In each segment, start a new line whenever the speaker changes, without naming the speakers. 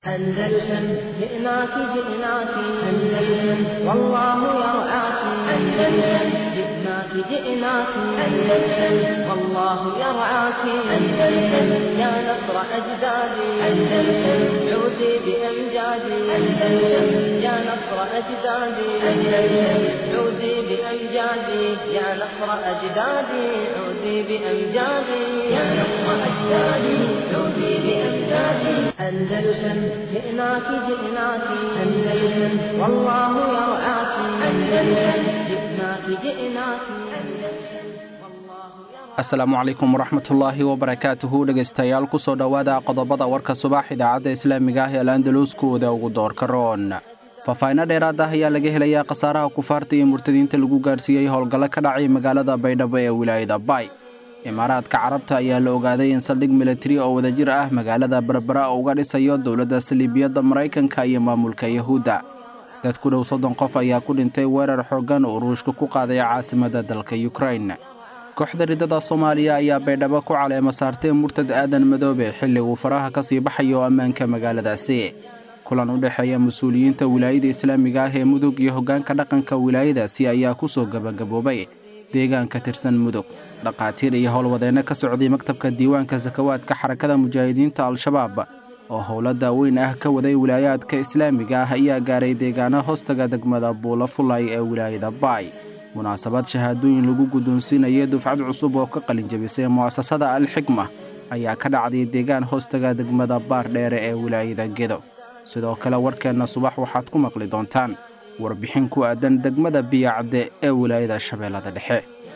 أندلسن جئناك جئناك أندلسن والله يرعاك أندلسن جئناك جئناك أندلسن والله يرعاك أندلسن يا نصر أجدادي أندلسن عودي بأمجادي أندلسن يا نصر أجدادي أندلسن عودي بأمجادي يا نصر أجدادي عودي بأمجادي يا نصر أجدادي عودي بأمجادي أندلسن جئناك جئناك أندلسن والله يرعاك أندلسن جئناك جئناك أندلسن والله يرعاك
asalaamu calaykum waraxmatullaahi wabarakaatuhu dhegaystayaal kusoo dhowaada qodobada warka subax idaacadda islaamiga ah ee alandaluuskooda ugu doorka roon faahfaahinno dheeraad ah ayaa laga helayaa khasaaraha kufaarta iyo murtadiinta lagu gaarsiiyey howlgallo ka dhacay magaalada baydhabo ee wilaayada baay imaaraadka carabta ayaa la ogaaday in saldhig militari oo wadajir ah magaalada berbera uga dhisayo dowladda saliibiyadda maraykanka iyo maamulka yahuudda dad ku dhow soddon qof ayaa ku dhintay weerar xooggan oo ruushka ku qaaday caasimadda dalka yukrain kooxda riddada soomaaliya ayaa baydhabo ku caleema saartay murtad aadan madoobe xilli uu faraha ka sii baxayo ammaanka magaaladaasi kulan u dhexeeya mas-uuliyiinta wilaayada islaamiga ah ee mudug iyo hoggaanka dhaqanka wilaayadaasi ayaa ku soo gebagaboobay deegaan ka tirsan mudug dhakhaatiir iyo howlwadeenno ka socday maktabka diiwaanka sakawaadka xarakada mujaahidiinta al-shabaab oo howlo daaweyn ah ka waday wilaayaadka islaamiga ah ayaa gaaray deegaano hoostaga degmada buulo fulay ee wilaayada baay munaasabad shahaadooyin lagu guddoonsiinayay dufcad cusub oo ka qalinjabisay mu'asasada al-xikma ayaa ka dhacday deegaan hoostaga degmada baar dheere ee wilaayada gedo sidoo kale warkeenna subax waxaad ku maqli doontaan warbixin ku aadan degmada biyacde ee wilaayada shabeellada dhexe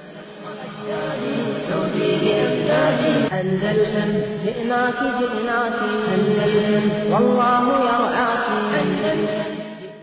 عودي بأمجادي أندلسن جئناك جئناك أندلسن والله يرعاك أندلسن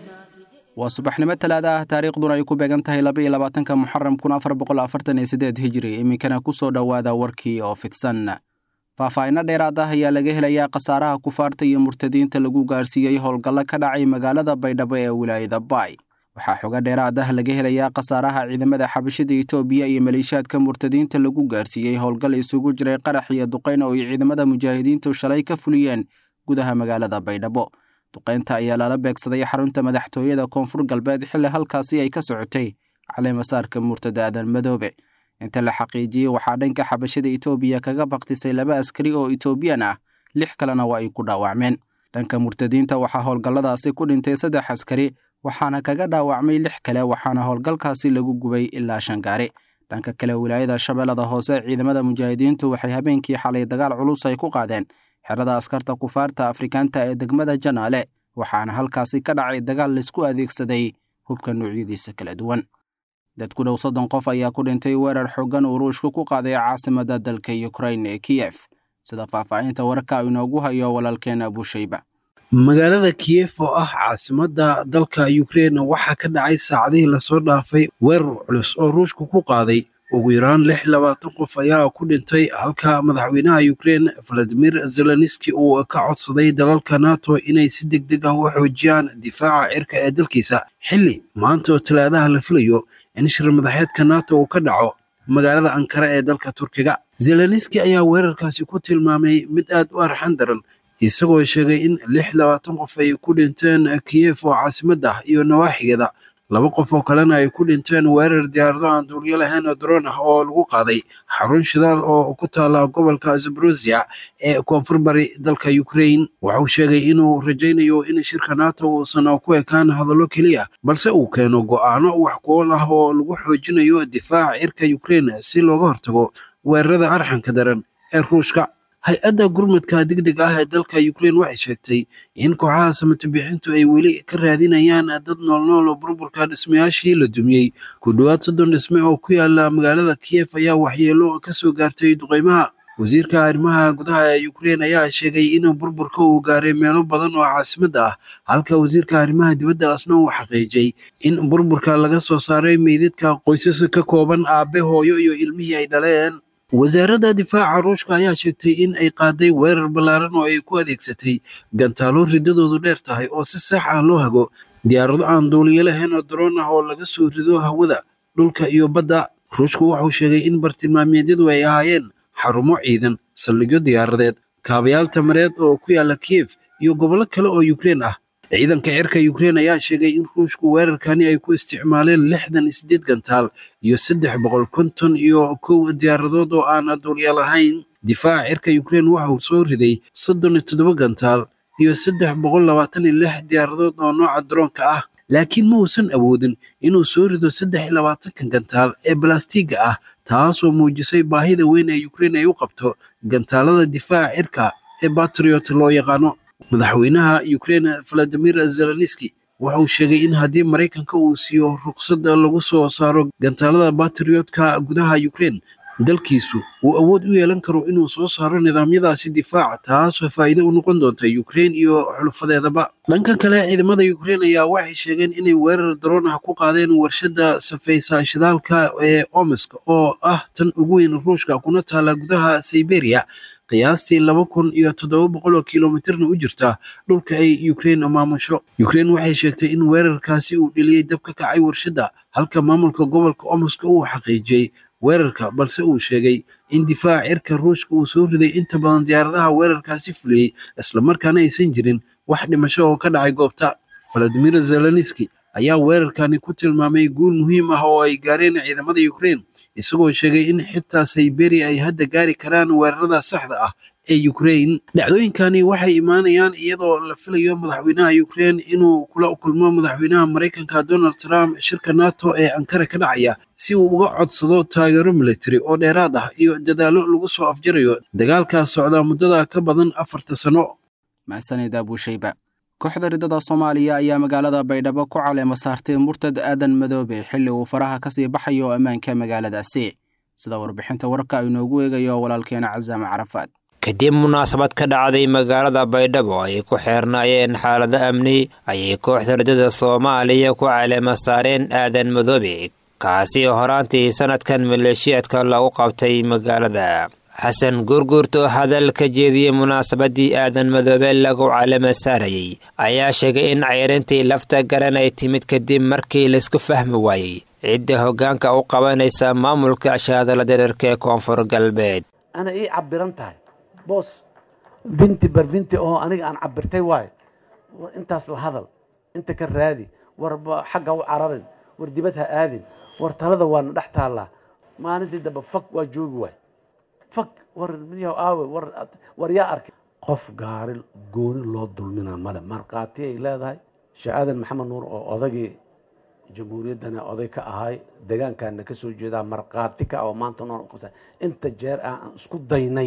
waa subaxnimo talaada ah taariikhduna ay ku beegan tahay laba iyo labaatanka muxaram kun afar boqol afartan iyo siddeed hijri iminkana ku soo dhowaada warkii oo fidsan faahfaahinno dheeraad ah ayaa laga helayaa khasaaraha kufaarta iyo murtadiinta lagu gaarsiiyey howlgallo ka dhacay magaalada baydhabo ee wilaayada baay waxaa xoga dheeraad ah laga helayaa khasaaraha ciidamada xabashida itoobiya iyo maleeshiyaadka murtadiinta lagu gaarsiiyey howlgal isugu jiray qarax iyo duqayn oo ay ciidamada mujaahidiintu shalay ka fuliyeen gudaha magaalada baydhabo duqaynta ayaa lala beegsaday xarunta madaxtooyada koonfur galbeed xilli halkaasi ay ka socotay caleemasaarka murtada aadan madoobe inta la xaqiijiyey waxaa dhanka xabashada itoobiya kaga baktisay laba askari oo itoobiyan ah lix kalena waa ay ku dhaawacmeen dhanka murtadiinta waxaa howlgalladaasi ku dhintay saddex askari waxaana kaga dhaawacmay lix kale waxaana howlgalkaasi lagu gubay ilaa shan gaari dhanka kale wilaayada shabeellada hoose ciidamada mujaahidiintu waxay habeenkii xalay dagaal culus ay ku qaadeen xerada askarta kufaarta afrikaanta ee degmada janaale waxaana halkaasi ka dhacay dagaal laysku adeegsaday hubka noocyadiisa kala duwan dad ku dhow soddon qof ayaa ku dhintay weerar xooggan uu ruushka ku qaaday caasimadda dalka yukrain ee kiyef sida faahfaahinta wararka inoogu hayo walaalkeena abushayba
magaalada kiyef oo ah caasimadda dalka ukrein waxaa ka dhacay saacadihii lasoo dhaafay weerar culus oo ruushku ku qaaday ugu yaraan lix labaatan qof ayaa ku dhintay halka madaxweynaha ukrein valadimir zelenski uu ka codsaday dalalka nato inay si deg deg ah u xoojiyaan difaaca cirka ee dalkiisa xilli maanta oo talaadaha la filayo in shir madaxeedka nato uu ka dhaco magaalada ankara ee dalka turkiga zelenski ayaa weerarkaasi ku tilmaamay mid aad u arxan daran isagoo sheegay in lix labaatan qof ay ku dhinteen kiyef oo caasimadda ah iyo nawaaxigeeda laba qof oo kalena ay ku dhinteen weerar diyaarado aan duuliyo lahayn oo daroon ah oo lagu qaaday xarun shidaal oo ku taala gobolka zabrusia ee koonfur bari dalka ukrain wuxuu sheegay inuu rajaynayo in shirka nato uusan ku ekaan hadallo keliya balse uu keeno go'aano wax kuol ah oo lagu xoojinayo difaaca cirka ukrain si looga hortago weerarada arxanka daran ee ruushka hay-adda gurmadka degdeg ah ee dalka ukrein waxay sheegtay in kooxaha samatabixintu ay weli ka raadinayaan dad noolnool oo burburka dhismayaashii la dumiyey ku dhowaad soddon dhisme oo ku yaala magaalada kiyef ayaa waxyeelo ka soo gaartay duqeymaha wasiirka arrimaha gudaha ee ukrein ayaa sheegay in burburka uu gaaray meelo badan oo caasimadda ah halka wasiirka arrimaha dibadda asna uu xaqiijiyey in burburka laga soo saaray meydadka qoysas ka kooban aabe hooyo iyo ilmihii ay dhaleen wasaaradda difaaca ruushka ayaa sheegtay in ay qaaday weerar ballaaran oo ay ku adeegsatay gantaalo riddadoodu dheer tahay oo si sax ah loo hago diyaarado aan duuliyo lahayn oo daroon ah oo laga soo rido hawada dhulka iyo badda ruushku wuxuu sheegay in bartilmaameedyadu ay ahaayeen xarumo ciidan saldhigyo diyaaradeed kaabayaal tamareed oo ku yaala kiyef iyo gobollo kale oo ukrein ah ciidanka cirka ukrein ayaa sheegay in ruushku weerarkani ay ku isticmaaleen lixdan iyo sideed gantaal iyo saddex boqol konton iyo kow diyaaradood oo aan duulyaal ahayn difaaca cirka ukrein waxa uu soo riday soddon iyo toddoba gantaal iyo saddex boqol labaatan iyo lix diyaaradood oo nooca daroonka ah laakiin ma uusan awoodin inuu soo rido saddex iyo labaatanka gantaal ee balastiga ah taasoo muujisay baahida weyn ee ukrein ay u qabto gantaalada difaaca cirka ee batriot loo yaqaano madaxweynaha ukrein valadimir zelenski waxa uu sheegay in haddii maraykanka uu siiyo ruqsad lagu soo saaro gantaalada batriotka gudaha ukrein dalkiisu uu awood u yeelan karo inuu soo saaro nidaamyadaasi difaaca taasoo faa'iido u noqon doonta ukrein iyo xulufadeedaba dhanka kale ciidamada ukrein ayaa waxay sheegeen inay weerar daroon ah ku qaadeen warshadda safaysa shidaalka ee omesk oo ah tan ugu weyn ruushka kuna taala gudaha siberia qiyaastii laba kun iyo toddoba boqol oo kilomitirna u jirta dhulka ay ukrein maamusho ukrein waxay sheegtay in weerarkaasi uu dheliyey dab ka kacay warshadda halka maamulka gobolka omoska uu xaqiijiyey weerarka balse uu sheegay in difaaca cirka ruushka uu soo riday inta badan diyaaradaha weerarkaasi fuliyey islamarkaana aysan jirin wax dhimasho oo ka dhacay goobta valadimir zelenski ayaa weerarkani ku tilmaamay guul muhiim ah oo ay gaareen ciidamada ukrein isagoo sheegay in xitaa siberia ay hadda gaari karaan weerarada saxda ah ee ukrein dhacdooyinkani waxay imaanayaan iyadoo la filayo madaxweynaha ukrein inuu kula kulmo madaxweynaha maraykanka donald trump shirka nato ee ankara ka dhacaya si uu uga codsado taageero military oo dheeraad ah iyo dadaallo lagu soo afjarayo dagaalkaas socdaa muddada ka badan afarta sano
mahsanid abuushayba kooxda ridada soomaaliya ayaa magaalada baydhabo ku caleema saartay murtad aadan madoobe xilli uu faraha ka sii baxayo ammaanka magaaladaasi sida warbixinta warka ay noogu eegayo walaalkeena casaame carafaad
kadib munaasabad ka dhacday magaalada baydhabo ay ku xeernaayeen xaalado amni ayay kooxda ridada soomaaliya ku caleema saareen aadan madoobe kaasi horaantii sanadkan maleeshiyaadka lagu qabtay magaalada xasan guurguurto hadal ka jeediyey munaasabadii aadan madoobe lagu calama saarayey ayaa sheegay in ceyrintii lafta garan ay timid kadib markii laisku fahmi waayey cidda hoggaanka u qabanaysa maamulka ashaadala dherarka ee koonfur galbeed
ana ii cabiran tahay boos binti bar binti oo aniga aan cabirtay waayo intaas la hadal inta ka raadi war xagga u cararin war dibad ha aadin war talada waana dhex taallaa maalintii dambe fag waa joogi waay fag war miyaw aawe war war yaa arkay qof gaari gooni loo dulminaa male markhaati ay leedahay sheekh aadan maxamed nuur oo odagii jamhuuriyaddana oday ka ahay deegaankaana ka soo jeedaa markhaati ka oo maanta nool qabsa inta jeer ah aan isku daynay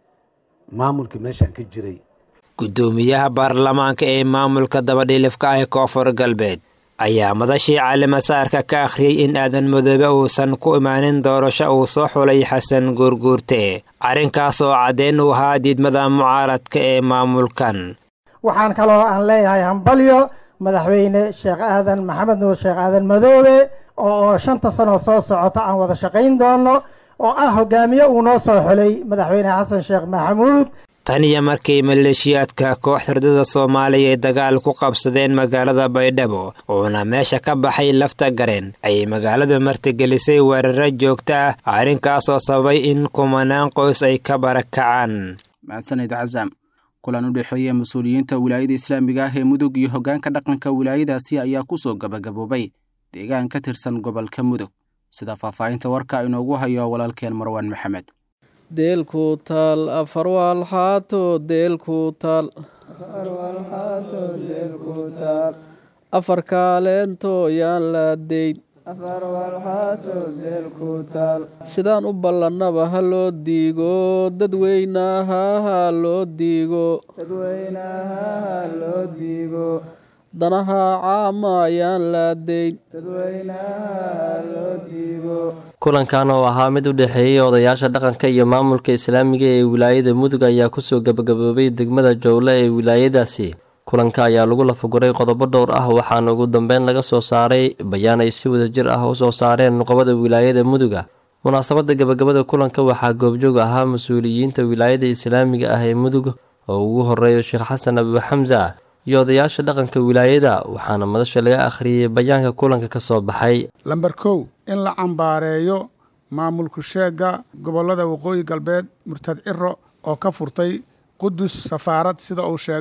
maamulkii meeshaan ka jiray
guddoomiyaha baarlamaanka ee maamulka dabadhilifka ah ee koonfur galbeed ayaa madashii calimasaarka ka akhriyey in aadan madoobe uusan ku imaanin doorasho uu soo xulay xasan guurguurte arrinkaas oo caddeyn u ahaa diidmada mucaaradka ee maamulkan
waxaan kaloo aan leeyahay hambalyo madaxweyne sheekh aadan maxamed nuur sheekh aadan madoobe oo shanta sano soo socota aan wada shaqayn doono oo ah hogaamiye uu noo soo xulay madaxweyne xasan sheekh maxamuud
tan iyo markii maleeshiyaadka kooxda ridada soomaaliya ay dagaal ku qabsadeen magaalada baydhabo uuna meesha ka baxay lafta gareen ayay magaaladu martigelisay weeraro joogto ah arrinkaasoo sababay in kumanaan qoys ay ka barakacaan
mahadsanid casaam kulan u dhexeeya mas-uuliyiinta wilaayada islaamiga ah ee mudug iyo hoggaanka dhaqanka wilaayadaasi ayaa ku soo gabagaboobay deegaan ka tirsan gobolka mudug sida faahfaahinta warka inoogu hayo walaalkeen marwaan maxamed
deelku taal afar waalxaato deelku taal afar kaaleento yaan laadeyn sidaan u ballannaba ha loo diigo dadweynaha ha loo diigo danaha caama ayaan laadeyn
kulankan oo ahaa mid u dhexeeyey odayaasha dhaqanka iyo maamulka islaamiga ee wilaayada mudug ayaa kusoo gabagaboobay degmada jowle ee wilaayadaasi kulanka ayaa lagu lafaguray qodobo dhowr ah waxaana ugu dambeyn laga soo saaray bayaan ay si wadajir ah u soo saareen nuqabada wilaayada muduga munaasabada gabagabada kulanka waxaa goobjoog ahaa mas-uuliyiinta wilaayada islaamiga ah ee mudug oo ugu horeeyo sheekh xasan abu xamsa iyo odayaasha dhaqanka wilaayada waxaana madasha laga akhriyey bayaanka kulanka ka soo baxay
lamber kow in la cambaareeyo maamulku sheega gobollada waqooyi galbeed murtad ciro oo ka furtay qudus safaarad sida uu sheegay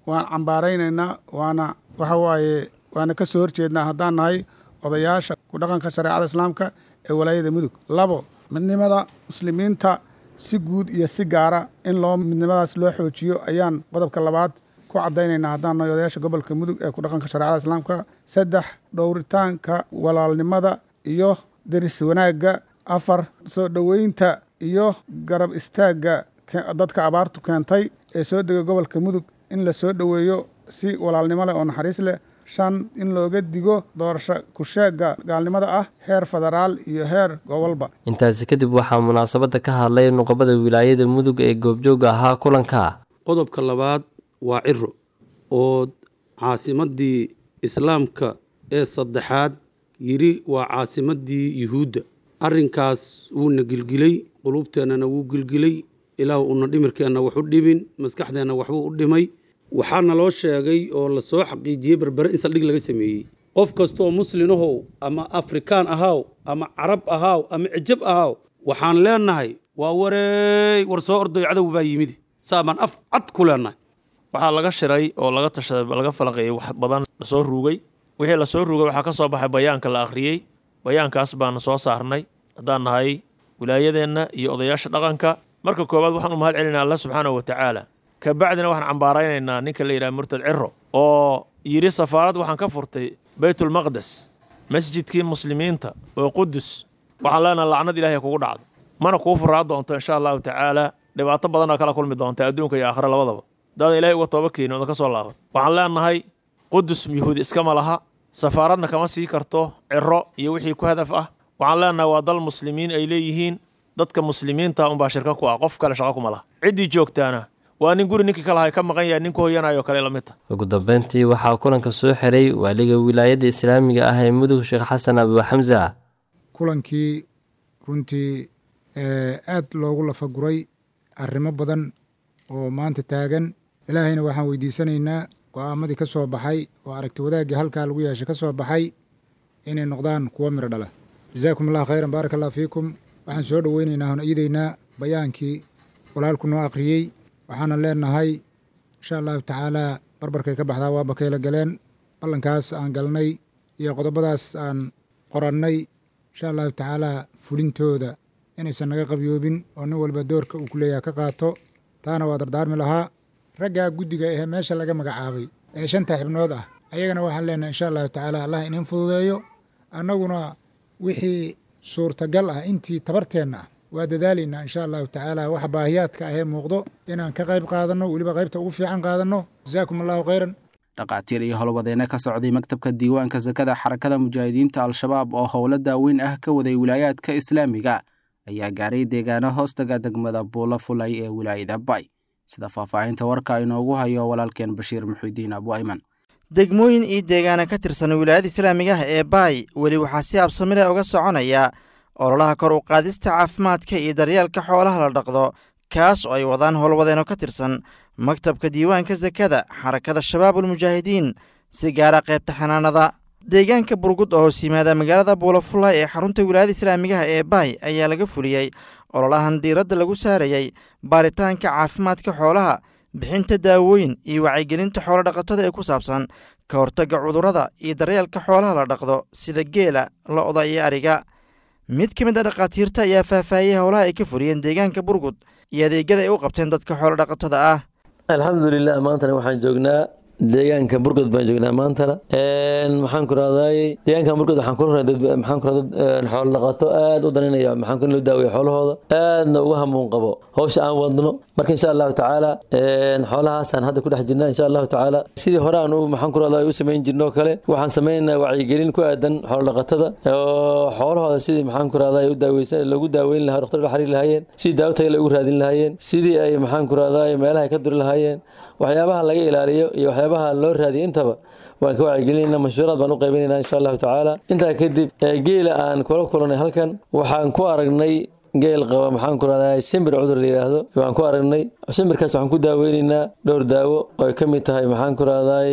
waan cambaaraynaynaa waana waxa waaye waana ka soo horjeednaa haddaan nahay odayaasha ku dhaqanka shareecada islaamka ee walaayada mudug labo midnimada muslimiinta si guud iyo si gaara in loo midnimadaas loo xoojiyo ayaan qodobka labaad ku caddaynaynaa haddaan nahay odayaasha gobolka mudug ee ku dhaqanka shareecada islaamka saddex dhowritaanka walaalnimada iyo deris wanaagga afar soo dhoweynta iyo garab istaagga dadka abaartu keentay ee soo dega gobolka mudug in la soo dhoweeyo si walaalnimo leh oo naxariis leh shan in looga digo doorasho kusheegga gaalnimada ah heer federaal iyo heer gobolba
intaasi kadib waxaa munaasabadda ka hadlay nuqabada wilaayada mudug ee goobjooga ahaa kulanka
qodobka labaad waa ciro oo caasimaddii islaamka ee saddexaad yidhi waa caasimaddii yuhuudda arrinkaas wuuna gilgilay quluubteennana wuu gilgilay ilaah una dhimirkeenna wax u dhibin maskaxdeenna waxbuu u dhimay waxaana loo sheegay oo lasoo xaqiijiyey berbere in saldhig laga sameeyey qof kastooo muslinahow ama afrikaan ahaaw ama carab ahaaw ama cijab ahaaw waxaan leennahay waa wareey war soo ordoy cadow baa yimid saabaan af cad ku leennahay
waxaa laga shiray oo laga tashaday laga falaqeeyey wax badan lasoo ruugay wixii lasoo ruugay waxaa ka soo baxay bayaanka la akhriyey bayaankaas baanu soo saarnay haddaan nahay wilaayadeenna iyo odayaasha dhaqanka marka koowaad waxaan u mahad celinaa alla subxaanahu wa tacaala kabacdina waxaan cambaaraynaynaa ninka la yidhaha murtad ciro oo yidhi safaarad waxaan ka furtay baytulmaqdes masjidkii muslimiinta oo qudus waxaan leenaha lacnad ilahay kugu dhacdo mana kuu furaa doonto insha allahu tacaala dhibaato badanoo kala kulmi doonta adduunka iyo aakhira labadaba daadan ilahay uga tooba keenin odan ka soo laaban waxaan leenahay qudus yuhuudi iskama laha safaaradna kama sii karto ciro iyo wixii ku hadaf ah waxaan leenahay waa dal muslimiin ay leeyihiin dadka muslimiinta unbaa shirka ku ah qof kale shaqo kuma laha ciddii joogtaana waa nin guri ninkii kalahay ka maqan yahay ninku hoyanayo kale la mid ta
ugu dambeyntii waxaa kulanka soo xiray waaliga wilaayadda islaamiga ah ee mudug sheekh xasan abu xamsa
kulankii runtii aad loogu lafaguray arrimo badan oo maanta taagan ilaahayna waxaan weydiisanaynaa go'aamadii ka soo baxay oo aragti wadaaggii halkaa lagu yeeshay ka soo baxay inay noqdaan kuwo midho dhala jazaakum allah khayran baaraka allah fiikum waxaan soo dhoweynaynaa hon iidaynaa bayaankii walaalku noo akhriyey waxaana leenahay insha allahu tacaalaa barbarkay ka baxdaa waa bakayla galeen ballankaas aan galnay iyo qodobadaas aan qorannay insha allahu tacaalaa fulintooda inaysan naga qabyoobin oo nin walba doorka uu ku leeyaha ka qaato taana waa dardaarmi lahaa raggaa guddiga ahee meesha laga magacaabay ee shanta xibnood ah ayagana waxaan leenahay insha allahu tacaala allah inin fududeeyo annaguna wixii suurtagal ah intii tabarteenna ah waa dadaalaynaa insha allahu tacaala waxa baahiyaadka ahee muuqdo inaan ka qayb qaadanno weliba qaybta ugu fiican qaadanno jazaakum allahu khayran
dhakhaatiir iyo howlwadeyne ka socday maktabka diiwaanka sakada xarakada mujaahidiinta al-shabaab oo howlo daaweyn ah ka waday wilaayaadka islaamiga ayaa gaaray deegaano hoostaga degmada buulo fulay ee wilaayada bay sida faahfaahinta warka inoogu hayo walaalkeen bashiir muxidiin abu ayman
degmooyin iyo deegaana ka tirsan wilaayada islaamiga ah ee baay weli waxaa si absamile uga soconaya ololaha kor u qaadista caafimaadka iyo daryeelka xoolaha la dhaqdo kaas oo ay wadaan howlwadeeno ka tirsan maktabka diiwaanka sakada xarakada shabaabulmujaahidiin si gaara qaybta xanaanada deegaanka burgud oo hoos yimaada magaalada buulafulay ee xarunta wilaayada islaamigaha ee baay ayaa laga fuliyey ololahan diiradda lagu saarayey baaritaanka caafimaadka xoolaha bixinta daawooyin iyo wacyigelinta xoolo dhaqatada ee ku saabsan ka hortagga cudurrada iyo daryeelka xoolaha la dhaqdo sida geela lo'da iyo ariga mid ka mid a dhakhaatiirta ayaa faahfaahiyey howlaha ay ka fuliyeen deegaanka burgud iyo adeegyada ay u qabteen dadka xoolo dhaqatada ah
alxamdulilah maantana waxaan joognaa deegaanka burgod baan joognaa maantana maxaan ku rahday deegaanka burgod waxaan kula dad maxaan ku dad xoolo dhaqato aad u daninaya maxaan ku loo daaweeyo xoolahooda aadna uga hamuun qabo hawsha aan wadno marka insha allahu tacaala xoolahaasaan hadda ku dhex jirnaa insha allahu tacaala sidii hore aan maxaan ku rahday u samayn jirnoo kale waxaan samaynaynaa wacyigelin ku aadan xoolo dhaqatada oo xoolahooda sidii maxaan ku rahday u daaweysan loogu daaweyn lahaa dhaqtar la xiriir lahaayeen sidii daawo tayo ugu raadin lahaayeen sidii ay maxaan ku rahday meelaha ay ka duri lahaayeen waxyaabaha laga ilaaliyo iyo waxyaabaha loo raadiyo intaba waan ka wacyigelinayna mashhuuraad baan u qaybinaynaa insha allahu tacaala intaa kadib geela aan kula kulanay halkan waxaan ku aragnay geel qaba maxaan ku rahdaa shimbir cudur la yidhaahdo waan ku aragnay shimbirkaas waxaan ku daaweynaynaa dhowr daawo oo ay ka mid tahay maxaan ku rahday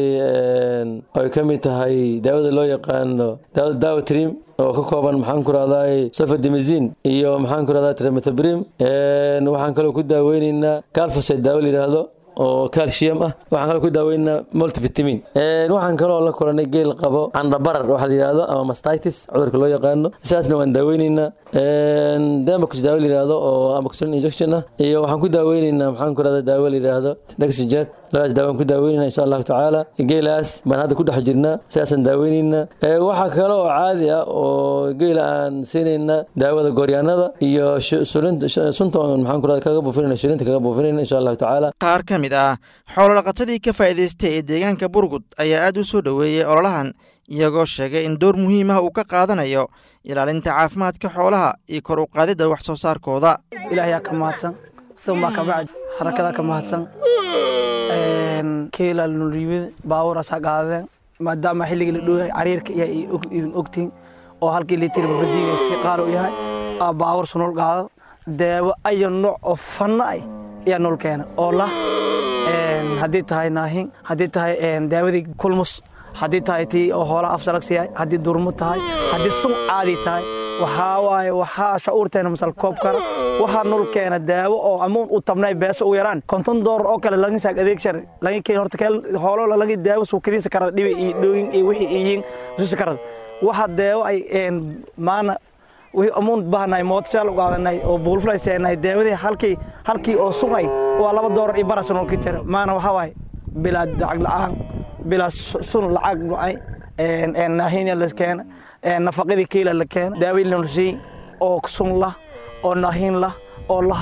oo ay ka mid tahay daawada loo yaqaano daawada daawo trim oo ka kooban maxaan ku rahday sofadimizin iyo maxaan ku rahdaa tremetobrim waxaan kaloo ku daaweynaynaa calfosate daawo la yidhaahdo oo calcium ah waxaan kaloo ku daaweynaa multivitamin waxaan kaloo la kulanay geel qabo candhabarar waxa la yidhaahdo ama mastitis cudurka loo yaqaano sidaasna waan daaweyneynaa demox daawo la yidhaahdo oo amoxicillin injection ah iyo waxaan ku daaweyneynaa maxaan ku rahda daawo la yidhaahdo dexjet labadaas daawaan ku daaweynayna insha allahu tacaala geelaas baan hadda ku dhex jirnaa sidaasaan daaweyneynaa waxaa kale oo caadi ah oo geela aan siinayna daawada gooryaanada iyo sunta maxaan ku rahda kaga buufinayna shilinta kaga buufinayna insha allahu tacaala
qaar ka mid ah xoolodhaqatadii ka faa'iidaystay ee deegaanka burgud ayaa aad u soo dhoweeyey ololahan iyagoo sheegay in door muhiim ah uu ka qaadanayo ilaalinta caafimaadka xoolaha iyo kor u qaadidda wax soo saarkooda
ilaahayaa ka mahadsan uma kabacd harakadaa ka mahadsan keela nuriibid baabuurasaa qaadeen maadaama xilligii la dhowyahay cariirka iyo idin ogtiin oo halkii litir babasiiga si qaal u yahay aa baabur sunul qaado daawo ayo nooc oo fanna ay ayaa nol keena oo lah haddii tahay naahin haddii tahay daawadii kulmus haddii tahay tii oo hoolaha afsalagsi yahay haddii durmo tahay haddii sun caadi tahay waxaa waaye waxaa shacuurteena masal koob kara waxaa nol keena daawo oo amuun u tabnay beeso ugu yaraan konton doolar oo kale laga saag adeeg shar laga keen horta keel hoolo laga daawo suukadiisa karada dhibi iyo dhooyin iyo wixii iyiin suusi karada waxa daawo ay maana wixii amuun bahanay mootashaal u qaadanay oo buulfulay seenay daawadii halkii halkii oo sugay waa laba doolar iyo baras nol ka jira maana waxaa waaye bilaa lacag la'aan bilaa sun lacag dhacay naahinya la keena nafaqadii kiila la keena daawii lanusii oo sun lah oo naahin lah oo lah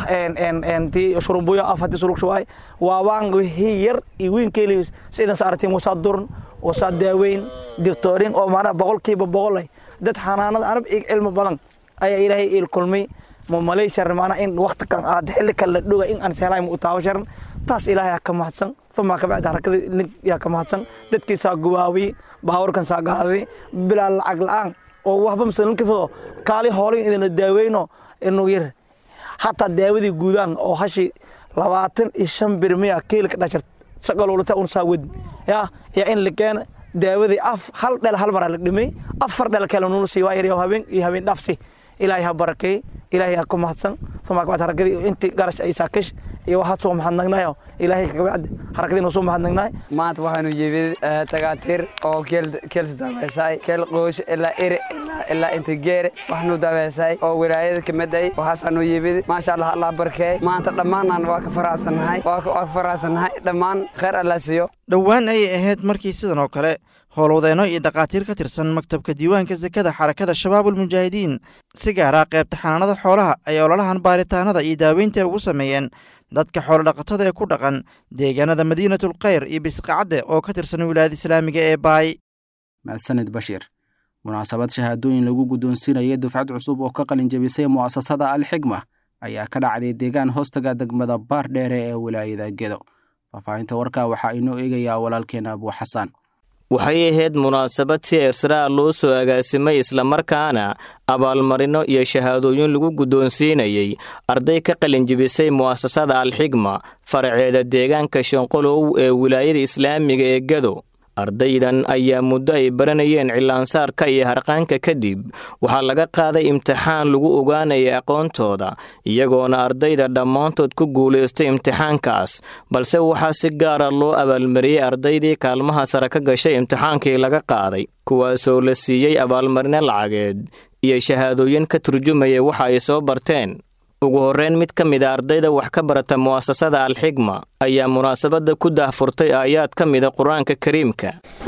ti shurumbuyo af hadii sulug shuwaay waabaan wixii yar iyo wiin keeli sidan saartiin wasaa durn wasaa daaweyn dictoorin oo maanaa boqolkiiba boqolay dad xanaanada anab cilmi badan ayaa ilaahay il kulmay ma malay sharan maanaa in waqti kan aad xilli kale la dhoga in aan seelaay ma u taawo sharan taas ilaahay ka mahadsan uma kabacdi harakada nin yaa ka mahadsan dadkiisaa gubaawiyey baawarkan saa gaaday bilaa lacag la'aan oo waxba masalinka fido kaali hoolin idinla daaweyno inuu yar hataa daawadii guudaan oo hashi labaatan iyo shan birmiya kiilka dhashar sagalolata un saa wedi ya yaa in la keena daawadii af hal dhel hal maraa la dhimay afar dhel kale nula sii waa yar habeen iyo habeen dhafsi ilaahay ha barakeey ilaahay ha ku mahadsan uma kabacdi harakadii intii garash ay saakish iyo waxaad soo mahadnagnayo ilaahay kabacdi harakadii noo soo mahadnagnaay
maanta waxaanu yimid tagaatiir oo keelsi daaweysay keel qoosh ilaa ere ilaa inta geere waxnu daaweysay oo wilaayada kamid ay waxaasaanu yimid maasha allah allah barkeey maanta dhammaanaan waa ka faraxsannahay waa ka faraxsannahay dhammaan khayr allah siiyo
dhowaan ayay ahayd markii sidan oo kale howlwadeenno iyo dhakhaatiir ka tirsan maktabka diiwaanka sekada xarakada shabaabulmujaahidiin si gaara qaybta xanaanada xoolaha ay ololahan baaritaanada iyo daaweynta ugu sameeyeen dadka xoolodhaqatada ee ku dhaqan deegaanada madiinatul khayr iyo bisqacadde oo ka tirsan wilaayada islaamiga ee baay
mahadsanid bashiir munaasabad shahaadooyin lagu guddoonsiinaya dufcad cusub oo ka qalin jebisay mu'asasada alxigma ayaa ka dhacday deegaan hoostaga degmada baar dheere ee wilaayada gedo faahfaahinta warkaa waxaa inoo eegayaa walaalkeena abuu xasaan
waxay ahayd munaasabad si ersraa loo soo agaasimay islamarkaana abaalmarino iyo shahaadooyin lagu guddoonsiinayey arday ka qalinjibisay mu'asasada alxigma faraceeda deegaanka shanqolow ee wilaayada islaamiga ee gado ardaydan ayaa muddo ay baranayeen cilaansaarka iyo harqaanka kadib waxaa laga qaaday imtixaan lagu ogaanaya aqoontooda iyagoona ardayda dhammaantood ku guulaystay imtixaankaas balse waxaa si gaara loo abaalmariyey ardaydii kaalmaha sare ka gashay imtixaankii laga qaaday kuwaasoo la siiyey abaalmarino lacageed iyo shahaadooyin ka turjumaya waxa ay soo barteen ugu horreyn mid ka mid a ardayda wax ka barata mu'asasada alxigma ayaa munaasabadda ku daahfurtay aayaad ka mida qur-aanka kariimka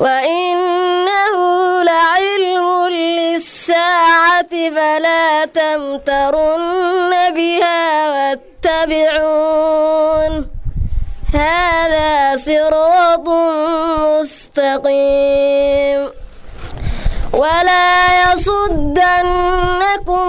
وإنه لعلم للساعة فلا تمترن بها واتبعون هذا صراط مستقيم ولا يصدنكم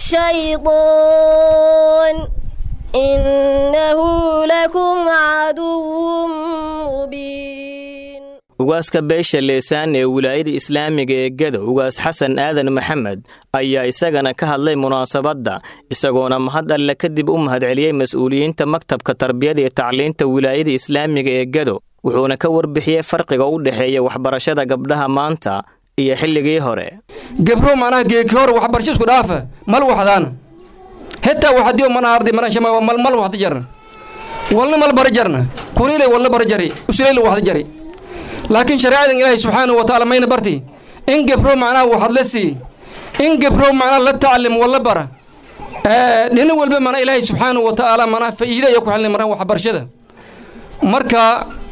الشيطان إنه لكم عدو مبين
ugaaska beesha leesaan ee wilaayada islaamiga ee gado ugaas xasan aadan maxamed ayaa isagana ka hadlay munaasabadda isagoona mahad alle kadib u mahadceliyey mas-uuliyiinta maktabka tarbiyada iyo tacliinta wilaayada islaamiga ee gado wuxuuna ka warbixiyey farqiga u dhexeeya waxbarashada gabdhaha maanta iyo xilligii hore
gebro macnaha geeki hor waxbarasho isku dhaafa mal waxdaan hetaa waxadiyo mana arday mana shama mal mal waxda jarna walna mal bara jarna
kunilay walla bara jari usulayla waxda jari laakiin shareecadan ilaahay subxaanahu wa tacaala mayna barti in gebro macnaha waxad la sii in gebro macnaha la tacalim walla bara dhina walba mana ilaahay subxaanahu wa tacaala manaa faa'iida ayaa ku xelnay maraan waxbarashada marka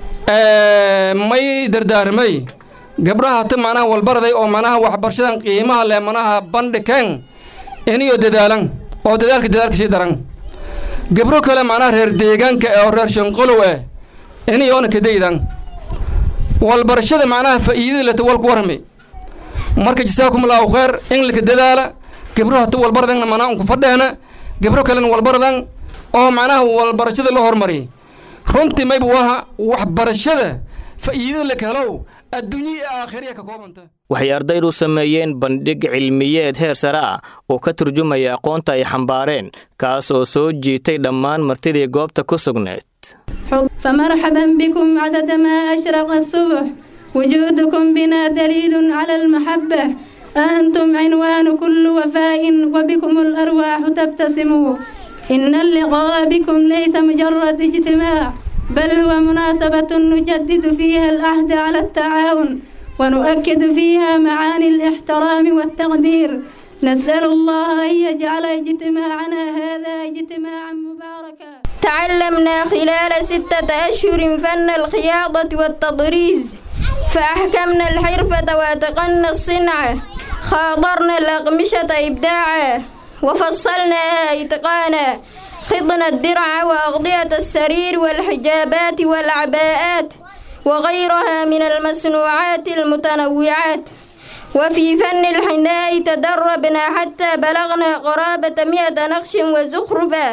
may dardaarmay gabdhaha hata macnaha walbaraday oo macnaha waxbarashadan qiimaha leh manaha bandhikeen iniyo dadaalan oo dadaalka dadaalka sii daran gabro kale macnaha reer deegaanka oo reer shanqolow eh iniyoona kadaydan walbarashada macnaha faa'iidada leta walku warrami marka jasaakum allahu khayr in laka dadaala gabro hata walbaradan manaa unku fadheena gabro kalena walbaradan oo macnaha walbarashada la hormari runtii mayba waha waxbarashada faa'iidada laka helow adduunya iyo aakhiriya ka koobanta
waxay ardaydu sameeyeen bandhig cilmiyeed heer sare ah oo ka turjumaya aqoonta ay xambaareen kaas oo soo jiitay dhammaan martidii goobta ku sugneed
فمرحبا بكم عدد ما أشرق الصبح وجودكم بنا دليل على المحبة أنتم عنوان كل وفاء وبكم الأرواح تبتسم إن اللقاء بكم ليس مجرد اجتماع بل هو مناسبة نجدد فيها العهد على التعاون ونؤكد فيها معاني الاحترام والتقدير نسأل الله أن يجعل اجتماعنا هذا اجتماعا مباركا
تعلمنا خلال ستة أشهر فن الخياطة والتطريز فأحكمنا الحرفة وأتقنا الصنعة خاضرنا الأقمشة إبداعا وفصلناها إتقانا خضنا الدرع وأغطية السرير والحجابات والعباءات وغيرها من المصنوعات المتنوعات وفي فن الحناء تدربنا حتى بلغنا قرابة مئة نقش وزخرفا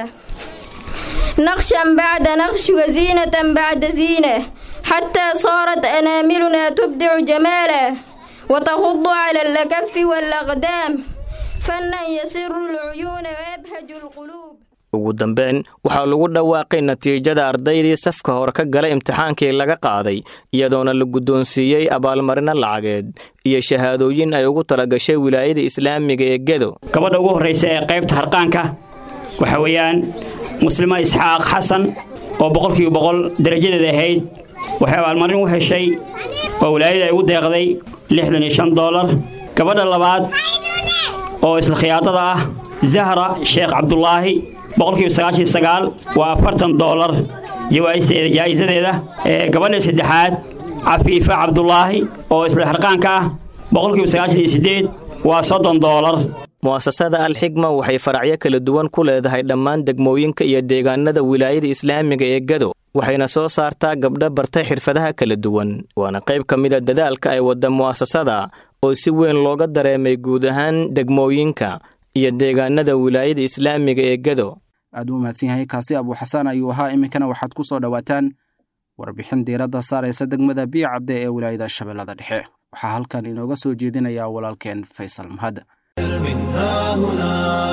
نقشا بعد نقش وزينة بعد زينة حتى صارت أناملنا تبدع جمالا وتخض على الأكف والأقدام فنا يسر العيون ويبهج القلوب
ugu dambeyn waxaa lagu dhawaaqay natiijada ardaydii safka hore ka gala imtixaankii laga qaaday iyadoona la guddoonsiiyey abaalmarino lacageed iyo shahaadooyin ay ugu talagashay wilaayada islaamiga ee gedo
gabadha ugu horraysa ee qaybta harqaanka waxa weeyaan muslima isxaaq xasan oo boqolkiiba boqol darajadeeda ahayd waxay abaalmarin u heshay oo wilaayada ay ugu deeqday lixdan iyo shan doolar gabadha labaad oo isla khiyaadada ah zahra sheekh cabdulaahi boqolkiiba sagaashan sagaal waa afartan doolar jaa'isadeeda gabadha saddexaad cafiifa cabdulaahi oo isla harqaanka ah boqolkiiba sagaashan iyo siddeed waa soddon doolar
mu'asasada alxigma waxay faracyo kala duwan ku leedahay dhammaan degmooyinka iyo deegaanada wilaayada islaamiga ee gado waxayna soo saartaa gabdho bartay xirfadaha kala duwan waana qayb ka mida dadaalka ay wadda mu'asasada oo si weyn looga dareemay guud ahaan degmooyinka iyo deegaanada wilaayada islaamiga ee gado
aad u mahadsan yahay kaasi abuuxasaan ayuu ahaa iminkana waxaad ku soo dhowaataan warbixin diiradda saaraysa degmada biyo cabde ee wilaayada shabeellada dhexe waxaa halkan inooga soo jeedinaya walaalkeen faysal mahad
من ها هنا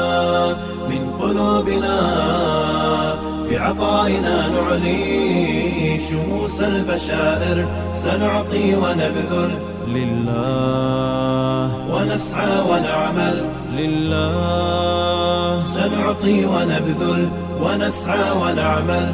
من قلوبنا بعطائنا نعلي شموس البشائر سنعطي ونبذل لله ونسعى ونعمل لله سنعطي ونبذل ونسعى ونعمل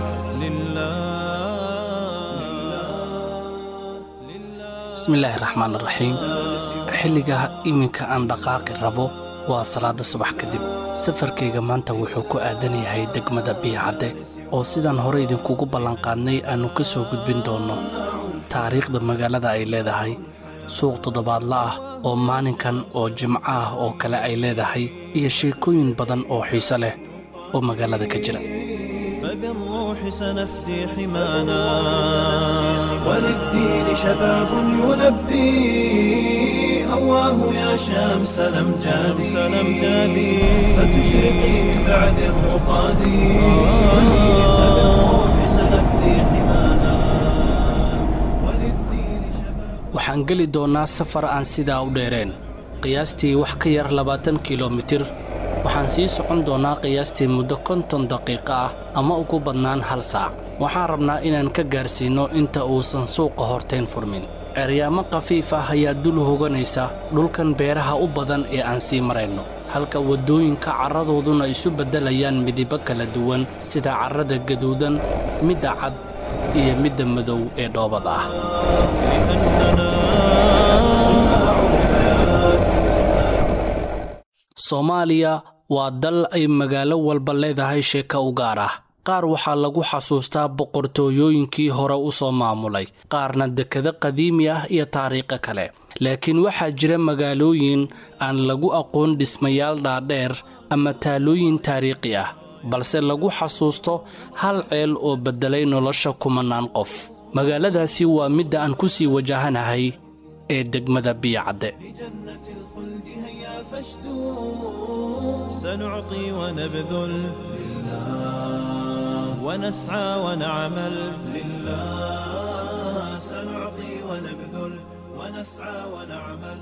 bismillaahi raxmaan raxiim xilliga iminka aan dhaqaaqi rabo waa salaada subax kadib safarkayga maanta wuxuu ku aadan yahay degmada biyacadde oo sidaan hore idinkugu ballanqaadnay aannu ka soo gudbin doonno taariikhda magaalada ay leedahay suuq toddobaadla ah oo maalinkan oo jimco ah oo kale ay leedahay iyo sheekooyin badan oo xiise leh oo magaalada ka jira
فبالروح سنفدي حمانا وللدين شباب يلبي أواه يا شمس الأمجاد سلمجادي فتشرقي من بعد الرقاد فبالروح سنفدي حمانا
waxaan geli doonnaa safar aan sidaa u dheereen qiyaastii wax ka yar labaatan kilomitir waxaan sii socon doonnaa qiyaastii muddo konton daqiiqo ah ama ugu badnaan hal saac waxaan rabnaa inaan ka gaarsiinno inta uusan suuqa hortayn furmin ceryaamo khafiif ah ayaa dul hoganaysa dhulkan beeraha u badan ee aan sii marayno halka waddooyinka carradooduna isu beddelayaan midibo kala duwan sida carrada gaduudan midda cad iyo midda madow ee dhoobada ah soomaaliya waa dal ay magaalo walba leedahay sheeko u gaar ah qaar waxaa lagu xasuustaa boqortooyooyinkii hore u soo maamulay qaarna dekado qadiimi ah iyo taariikho kale laakiin waxaa jira magaalooyin aan lagu aqoon dhismayaal dhaadheer ama taalooyin taariikhi ah balse lagu xasuusto hal ceel oo beddelay nolosha kumanaan qof magaaladaasi waa midda aan ku sii wajahanahay ee degmada biyacadde
سنعطي ونبذل لله ونسعى ونعمل لله سنعطي ونبذل ونسعى ونعمل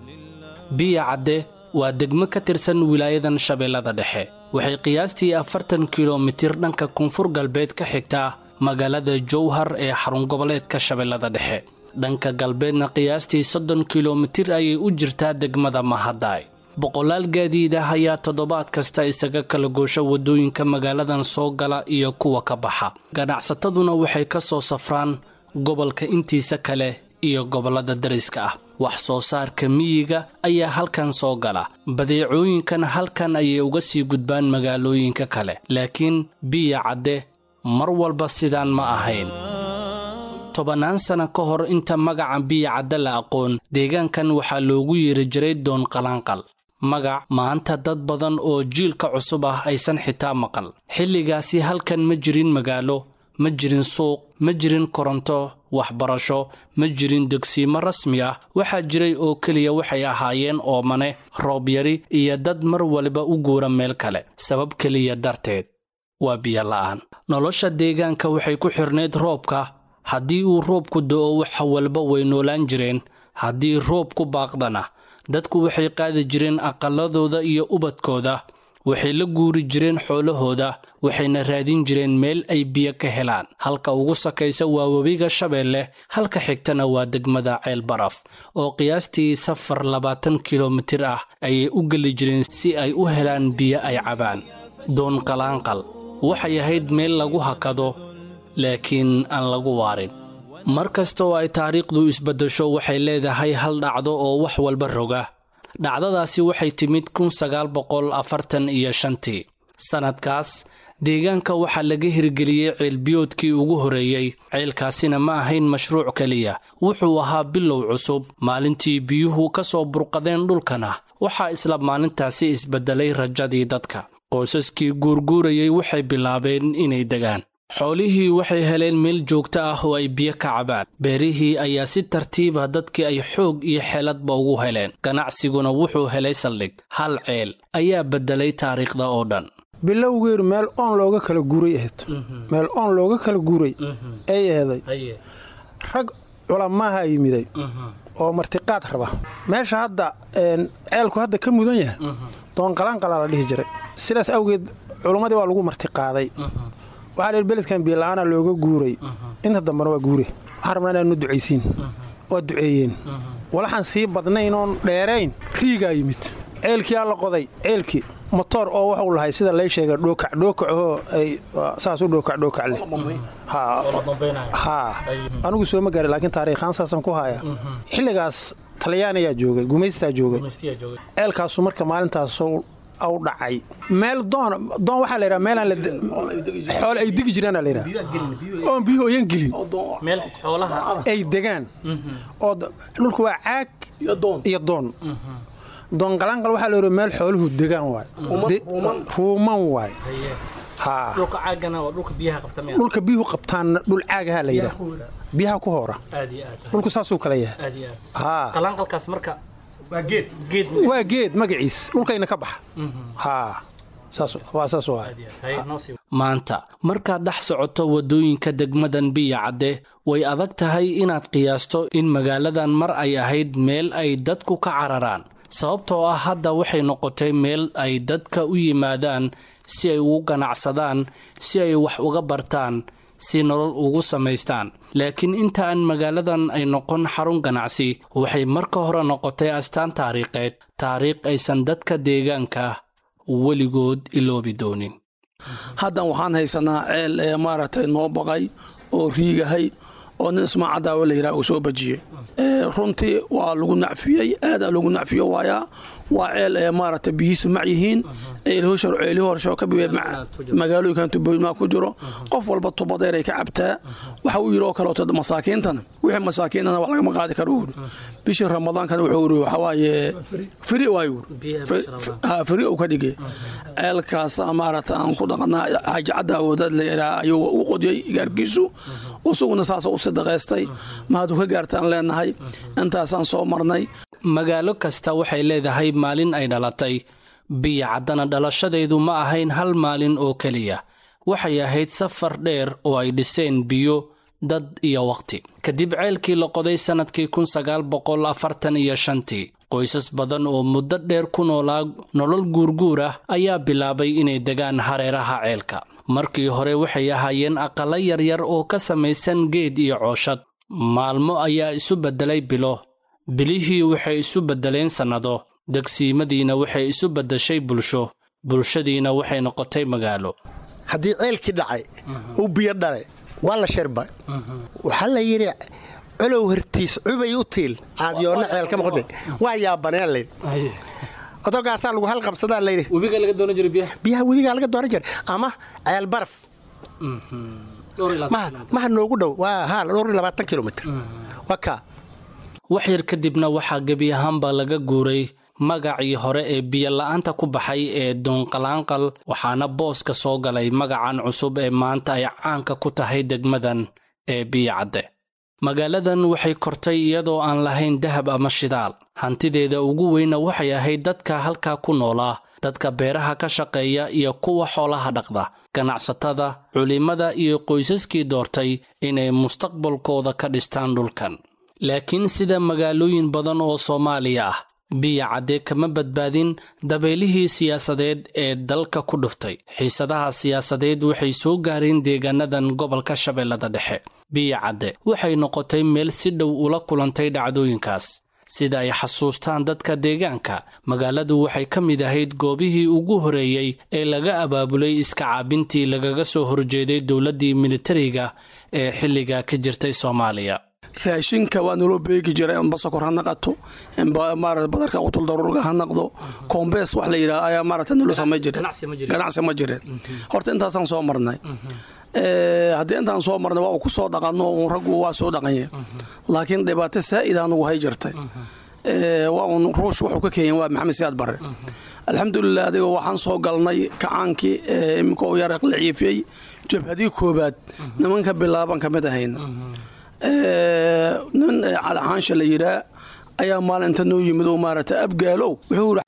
biya cadde waa degmo ka tirsan wilaayadan shabeellada dhexe waxay qiyaastii afartan kilomitir dhanka koonfur galbeed ka xigtaa magaalada jowhar ee xarun goboleedka shabeellada dhexe dhanka galbeedna qiyaastii soddon kilomitir ayay u jirtaa degmada mahadaay boqolaal gaadiid ah ayaa toddobaad kasta isaga kala goosha waddooyinka magaaladan soo gala iyo kuwa ka baxa ganacsataduna waxay ka soo safraan gobolka intiisa kale iyo gobollada dariska ah wax soo saarka miyiga ayaa halkan soo gala badeecooyinkan halkan ayay uga sii gudbaan magaalooyinka kale laakiin biya cadde mar walba sidaan ma ahayn tobannaan sana ka hor inta magaca biya cadde la aqoon deegaankan waxaa loogu yeeri jiray doon qalaanqal magac maanta dad badan oo jiilka cusub ah aysan xitaa maqal xilligaasi halkan ma jirin magaalo ma jirin suuq ma jirin koronto waxbarasho ma jirin degsiimo rasmi ah waxaa jiray oo keliya waxay ahaayeen oomane roob yari iyo dad mar waliba u guura meel kale sabab keliya darteed waa biyo la'aan nolosha deegaanka waxay ku xirnayd roobka haddii uu roobku do'o waxa walba way noolaan jireen haddii roob ku baaqdana dadku waxay qaadi jireen aqalladooda iyo ubadkooda waxay la guuri jireen xoolahooda waxayna raadin jireen meel ay biyo ka helaan halka ugu sakaysa waa webiga shabeelle halka xigtana waa degmada ceel baraf oo qiyaastii safar labaatan kilomitir ah ayay u geli jireen si ay u helaan biyo ay cabaan doon qalaanqal waxay ahayd meel lagu hakado laakiin aan lagu waarin mar kasta oo ay taariikhdu isbaddasho waxay leedahay hal dhacdo oo wax walba roga dhacdadaasi waxay timid kun sagaal boqol afartan iyo shantii sannadkaas deegaanka waxaa laga hirgeliyey ceelbiyoodkii ugu horreeyey ceelkaasina ma ahayn mashruuc keliya wuxuu ahaa bilow cusub maalintii biyuhu ka soo burqadeen dhulkana waxaa isla maalintaasi isbeddelay rajadii dadka qoysaskii guurguurayey waxay bilaabeen inay degaan xoolihii waxay heleen meel joogto ah oo ay biyo ka cabaan beerihii ayaa si tartiiba dadkii ay xoog iyo xeeladba ugu heleen ganacsiguna wuxuu helay saldhig hal ceel ayaa beddelay taariikhda oo dhan
bilowgeedu meel oon looga kala guuray ahayd meel oon looga kala guuray ay aheeday rag culamaaha yimiday oo martiqaad raba meesha hadda ceelku hadda ka mudan yahay doonqalaanqalaa la dhihi jiray sidaas awgeed culummadii waa lagu martiqaaday waxaa la beledkan biila'aana looga guuray inta dambena waa guure waxaan rabnaa inaanu ducaysiin waa duceeyeen walaxaan sii badnayn oon dheerayn riigaa yimid ceelkiyaa la qoday ceelkii motoor oo waxuu lahay sida lay sheega dhookac dhookacoo ay saas u dhookac dhookac leh haa anigu sooma gaaray laakiin taariikhaan saasan ku haya xilligaas talyaaniyaa joogay gumaystaa joogay ceelkaasu marka maalintaas aw dhacay meel doon doon waxaa la yidhaha meelaan xoole ay degi jiraan la yidhaha oon biyuhu oyan gelin
meel xoolaha
ay degaan oo dhulku waa caag iyo doon doon qalaanqal waxaa la yidhaha meel xooluhu degaan waay ruuman waay dhulka biyuhu qabtaanna dhul caagaha la yidhaha biyaha ku hoora dhulku saasuu kala yahay waa geed magaciis dhulkayna ka baxa
maanta markaad dhex socoto waddooyinka degmadan biya cadde way adag tahay inaad qiyaasto in magaaladan mar ay ahayd meel ay dadku ka cararaan sababtoo ah hadda waxay noqotay meel ay dadka u yimaadaan si ay ugu ganacsadaan si ay wax uga bartaan si nolol ugu samaystaan laakiin inta aan magaaladan ay noqon xarun ganacsi waxay marka hore noqotay astaan taariikheed taariikh aysan dadka deegaanka weligood iloobi doonin
haddan waxaan haysanaa ceel ee maaragtay noo baqay oo riigahay oo nin ismaacadaawo la yidhaha uu soo bajiyey runtii waa lagu nacfiyey aadaa lagu nacfiyo waayaa waa ceel ee maaragtay biyihiisu mac yihiin ceelihii horsho ka bibe magaalooyinkan tubooyinmaa ku jiro qof walba tubadeer ay ka cabtaa waxa uu yidhi oo kaleeto masaakiintana wixii masaakiintana wax lagama qaadi karo uri bishii ramadaankana wuxuu uri waxa waaye firi waayu firi uu ka dhigay ceelkaas maaragta aan ku dhaqnaa xaaji cadda awoodad la yidhaha ayuu u qodiyey gaarkiisu isaguna saasa u sadaqaystay mahadu ka gaartaan leenahay intaasaan soo marnay
magaalo kasta waxay leedahay maalin ay dhalatay biyo caddana dhalashadeedu ma ahayn hal maalin oo keliya waxay ahayd safar dheer oo ay dhiseen biyo dad iyo wakhti kadib ceelkii la qoday sannadkii kun sagaal boqol afartan iyo shantii qoysas badan oo muddo dheer ku noolaa nolol guurguur ah ayaa bilaabay inay degaan hareeraha ceelka markii hore waxay ahaayeen aqallo yaryar oo ka samaysan geed iyo cooshad maalmo ayaa isu beddelay bilo bilihii waxay isu beddeleen sannado degsiimadiina waxay isu beddeshay bulsho bulshadiina waxay noqotay magaalo
haddii ceelkii dhacay uu biyo dhalay waa la shirba waxaa la yidhi colow hortiis cubay u tiil caadiyoonna ceelkama qodin waa yaabaneen layd odogaasaa lagu halqabsadaa layidhi biyaha webigaa laga dooran jiray ama ceel baraf maha noogu dhow waa haa dhowr iyo labaatan kilomitr waa kaa
wax yar kadibna waxaa gebi ahaanba laga guuray magacii hore ee biyola'aanta ku baxay ee doonqalaanqal waxaana booska soo galay magacan cusub ee maanta ay caanka ku tahay degmadan ee biyocadde magaaladan waxay kortay iyadoo aan lahayn dahab ama shidaal hantideeda ugu weyna waxay ahayd dadka halkaa ku noolaa dadka beeraha ka shaqeeya iyo kuwa xoolaha dhaqda ganacsatada culimmada iyo qoysaskii doortay inay mustaqbalkooda ka dhistaan dhulkan laakiin sida magaalooyin badan oo soomaaliya ah biya cadde kama badbaadin dabeylihii siyaasadeed ee dalka ku dhuftay xiisadaha siyaasadeed waxay soo gaareen deegaanadan gobolka shabeellada dhexe biya cadde waxay noqotay meel si dhow ula kulantay dhacdooyinkaas sida ay xasuustaan dadka deegaanka magaaladu waxay ka mid ahayd goobihii ugu horeeyey ee laga abaabulay iska caabintii lagaga soo horjeeday dowladdii militariga ee xilliga ka jirtay soomaaliya
raashinka waa naloo beegi jiray inba sokor ha naqato inba maarata badarka qutul daruurga ha naqdo koombees wax la yidhaha ayaa maarata nalo samay jiray ganacsi ma jireen horta intaasaan soo marnay haddii intaan soo marnay waa uu ku soo dhaqanno uun raggu waa soo dhaqanye laakiin dhibaato saa'id anugu hay jirtay waa uun ruush wuxuu ka keenyan waa maxamed siyaad barre alxamdulilah adiga waxaan soo galnay kacaankii iminka uu yara qliciifiyey jabhadii koobaad nimanka bilaaban ka mid ahayna nin calixaansha la yidhaa ayaa maalinta noo yimid oo maarata abgaalow wuxuu yidhi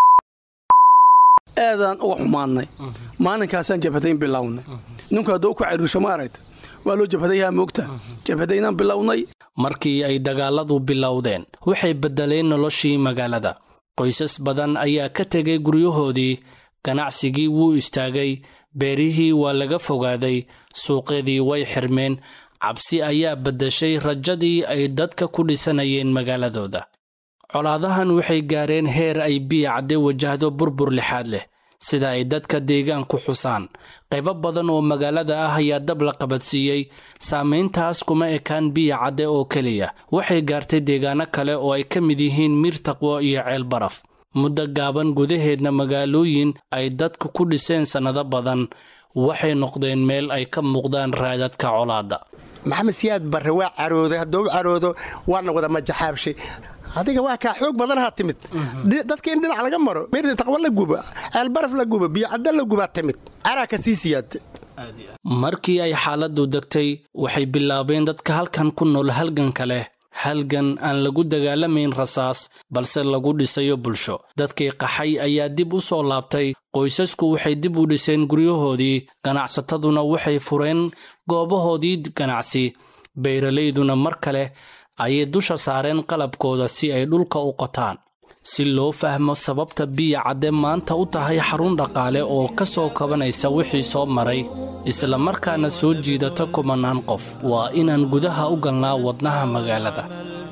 aadaan uga xumaannay maalinkaasaan jabhadayn bilownay ninku hadduu ku cariirsho maaragta waa loo jabhadayaa moogta jabhadaynaan bilownay
markii ay dagaalladu bilowdeen waxay beddeleen noloshii magaalada qoysas badan ayaa ka tegay guryahoodii ganacsigii wuu istaagay beerihii waa laga fogaaday suuqyadii way xirmeen cabsi ayaa beddeshay rajadii ay dadka ku dhisanayeen magaaladooda colaadahan waxay gaareen heer ay biya cadde wajahdo burbur lixaad leh sida ay dadka deegaanku xusaan qaybo badan oo magaalada ah ayaa dab la qabadsiiyey saamayntaas kuma ekaan biya cadde oo keliya waxay gaartay deegaano kale oo ay ka mid yihiin miir taqwo iyo ceel baraf muddo gaaban gudaheedna magaalooyin ay dadku ku dhiseen sannado badan waxay noqdeen meel ay ka muuqdaan raadadka colaadda
maxamed siyaad barre waa carooday hadduu u caroodo waana wada majaxaabshay adiga waa kaa xoog badanaha timid dadka in dhinac laga maro mir taqwo la guba aalbaraf la guba biyocadda la gubaa timid caraa ka sii siyaada
markii ay xaaladdu degtay waxay bilaabeen dadka halkan ku nool halganka leh halgan aan lagu dagaalamayn rasaas balse lagu dhisayo bulsho dadkii qaxay ayaa dib u soo laabtay qoysasku waxay dib u dhiseen guryahoodii ganacsataduna waxay fureen goobahoodii ganacsi beeralayduna mar kale ayay dusha saareen qalabkooda si ay dhulka u qotaan si loo fahmo sababta biya cadde maanta u tahay xarun dhaqaale oo ka soo kabanaysa wixii soo maray isla markaana soo jiidata kumanaan qof waa inaan gudaha u galnaa wadnaha magaalada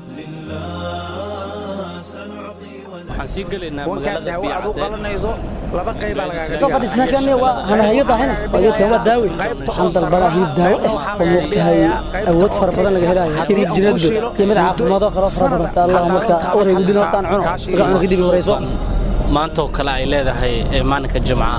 wankaa daawo aad u qalanayso
laba qaybaa lagaaga
soo fadhiisna kan waa hanahayo daahina waa waa daawi waxaan dalbadaa hilib daawo ah oo moogtahay awood fara badan laga helayo hilib jineedba iyo mid caafimaado kalo fara badan allah marka wareegudin hortaan cuno marka cuno kadib wareyso
maantoo kale ay leedahay ee maalinka jimcaha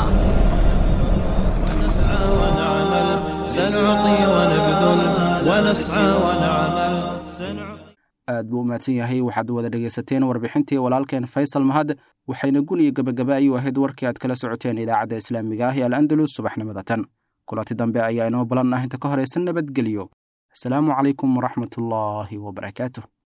سنعطي ونبذل ونسعى ونعمل
aad buu u mahadsan yahay waxaad wada dhegaysateen warbixintii walaalkeen faysal mahad waxayna gul iyo gebagaba ayuu ahayd warkii aad kala socoteen idaacadda islaamiga ah ee al andalus subaxnimada tan kulanti dambe ayaa inoo balan ah inta ka horaysa nabadgelyo asalaamu calaykum waraxmatullaahi wabarakaatuh